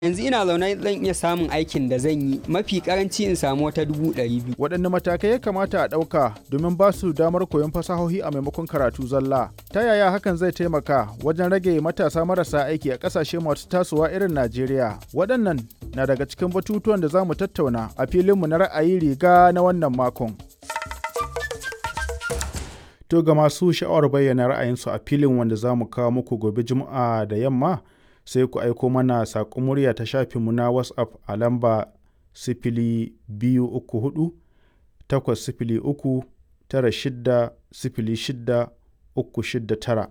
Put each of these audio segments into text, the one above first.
yanzu ina zaune zan iya samun aikin da zan yi mafi karanci in samu wata dubu ɗari biyu waɗanne matakai ya kamata a ɗauka domin ba su damar koyon fasahohi a maimakon karatu zalla ta yaya hakan zai taimaka wajen rage matasa marasa aiki a ƙasashe masu tasowa irin najeriya waɗannan na daga cikin batutuwan da za mu tattauna a filinmu na ra'ayi riga na wannan makon to ga masu sha'awar bayyana ra'ayinsu a filin wanda za mu kawo muku gobe juma'a da yamma sai ku aiko mana saƙon murya ta shafinmu na whatsapp a lamba sifili biyu uku hudu takwas sifili uku tara shidda sifili shidda uku shidda tara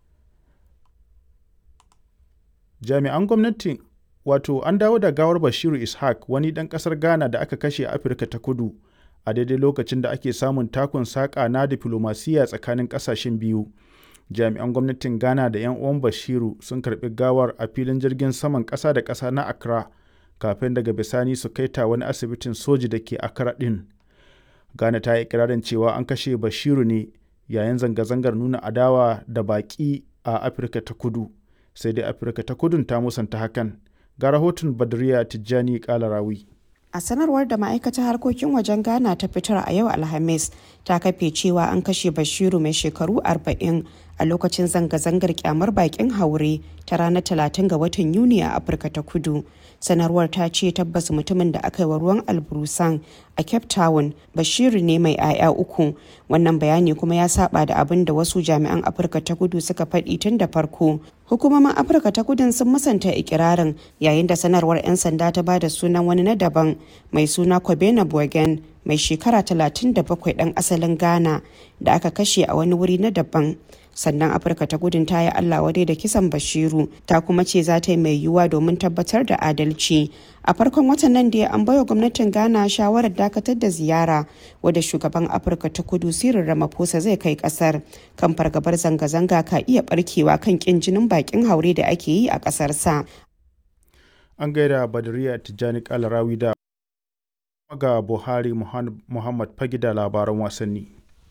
jami'an gwamnati wato an dawo da gawar bashiru ishaq wani ɗan ƙasar ghana da aka kashe a afirka ta kudu a daidai lokacin da ake samun takun saƙa na diflomasiya tsakanin ƙasashen biyu jami'an gwamnatin ghana da 'yan uwan bashiru sun karbi gawar a filin jirgin saman ƙasa da ƙasa na accra kafin daga bisani su kai ta wani asibitin soji da ke accra ɗin ghana ta yi ikirarin cewa an kashe bashiru ne yayin zanga-zangar nuna adawa da baƙi a afirka ta kudu sai dai afirka ta kudun ta musanta hakan ga rahoton badriya tijjani kalarawi a sanarwar da ma'aikatar harkokin wajen ghana ta fitar a yau alhamis ta kafe cewa an kashe bashiru mai shekaru 40 a lokacin zanga-zangar kyamar bakin haure ta ranar 30 ga watan yuni a afirka ta kudu sanarwar ta ce tabbas mutumin da aka yi wa ruwan alburusan a cape town bashiru ne mai 'ya'ya uku wannan bayani kuma ya saba da abin da wasu jami'an afirka ta kudu suka faɗi tun da farko hukumomin afirka ta kudin sun musanta ikirarin yayin da sanarwar 'yan sanda ta ba da sunan wani na daban mai suna kobena bogen mai shekara 37 ɗan asalin ghana da aka kashe a wani wuri na daban sannan afirka ta gudun ta yi allah wadai da kisan bashiru ta kuma ce za ta yi mai yiwuwa domin tabbatar da adalci a farkon watan nan da an baiwa gwamnatin ghana shawarar dakatar da ziyara wadda shugaban afirka ta kudu sirin ramaphosa zai kai kasar kan fargabar zanga-zanga ka iya barkewa kan kin jinin bakin haure da ake yi a kasar sa an gaida badariya tijjani kalarawi da ga buhari muhammad fagi da labaran wasanni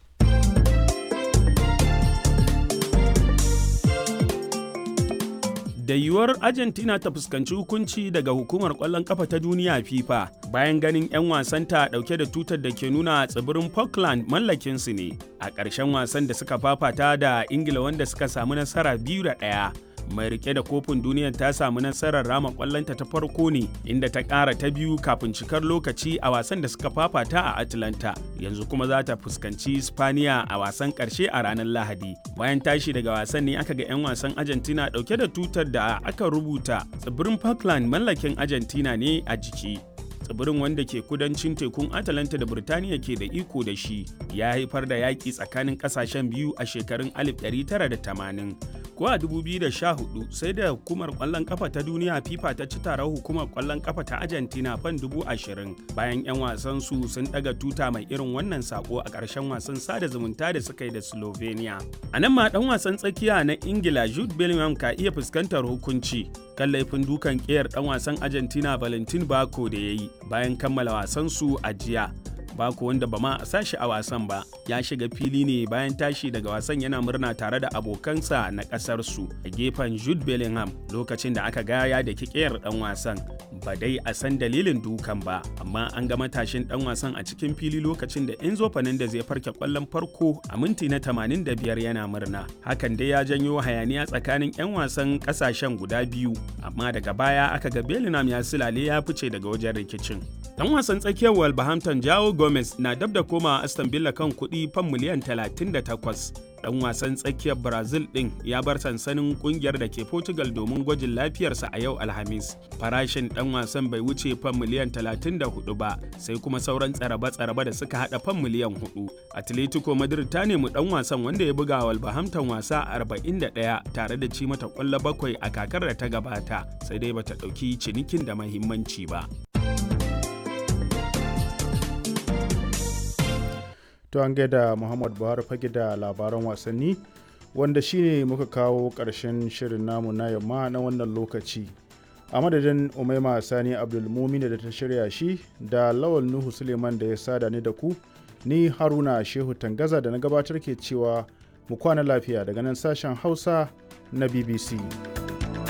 da yiwuwar argentina ta fuskanci hukunci daga hukumar kwallon kafa ta duniya fifa bayan ganin 'yan wasanta dauke da tutar da ke nuna tsibirin falkland mallakinsu ne a ƙarshen wasan da suka fafata da ingila wanda suka samu nasara biyu da ɗaya mai rike da kofin duniyar ta samu nasarar rama kwallonta ta farko ne inda ta ƙara ta biyu kafin cikar lokaci a wasan da suka fafata a atlanta yanzu kuma za ta fuskanci spaniya a wasan ƙarshe a ranar lahadi bayan tashi daga wasan ne aka ga 'yan wasan argentina ɗauke da tutar da aka rubuta tsibirin falkland mallakin argentina ne a jiki tsibirin wanda ke kudancin tekun atalanta da birtaniya ke da iko da shi ya haifar da yaƙi tsakanin ƙasashen biyu a shekarun 1980 ko a 2014 sai da hukumar ƙwallon ƙafa ta duniya fifa ta ci taron hukumar ƙwallon ƙafa ta argentina fan 20,000 bayan 'yan wasan su sun ɗaga tuta mai irin wannan sako a ƙarshen wasan sada zumunta da suka yi da slovenia a nan ma ɗan wasan tsakiya na ingila jude bellingham ka iya fuskantar hukunci kan laifin dukan ƙiyar ɗan wasan argentina valentin bako da ya yi bayan kammala wasansu a jiya Bako wanda ba ma a sashi a wasan ba ya shiga fili ne bayan tashi daga wasan yana murna tare da abokansa na ƙasarsu a gefen Jude Bellingham lokacin da aka gaya da kikiyar ɗan wasan. Ba dai a san dalilin dukan ba, amma an ga matashin ɗan wasan a cikin fili lokacin da Enzo Fernandez ya farke ƙwallon farko a minti na 85 yana murna. Hakan dai ya janyo hayaniya tsakanin 'yan wasan ƙasashen guda biyu, amma daga baya aka ga Bellingham ya silale ya fice daga wajen rikicin. Dan wasan tsakiyar Wolverhampton Jao Gomez na dab da komawa Aston Villa kan kuɗi fan miliyan 38. Dan wasan tsakiyar Brazil ɗin ya bar sansanin ƙungiyar da ke Portugal domin gwajin lafiyarsa a yau Alhamis. Farashin ɗan wasan bai wuce fan miliyan 34 ba, sai kuma sauran tsaraba-tsaraba da suka haɗa fan miliyan 4. Atletico Madrid ta nemi ɗan wasan wanda ya buga Wolverhampton wasa 41 tare da ci mata ƙwallo bakwai a kakar da ta gabata, sai dai bata ɗauki cinikin da mahimmanci ba. to an gaida muhammad buhari fage da labaran wasanni wanda shine muka kawo ƙarshen shirin namu na yamma na wannan lokaci a madadin umaima sani abdulmumina da ta shirya shi da lawal nuhu suleiman da ya sada ni da ku ni haruna shehu tangaza da na gabatar ke cewa mu kwana lafiya daga nan sashen hausa na bbc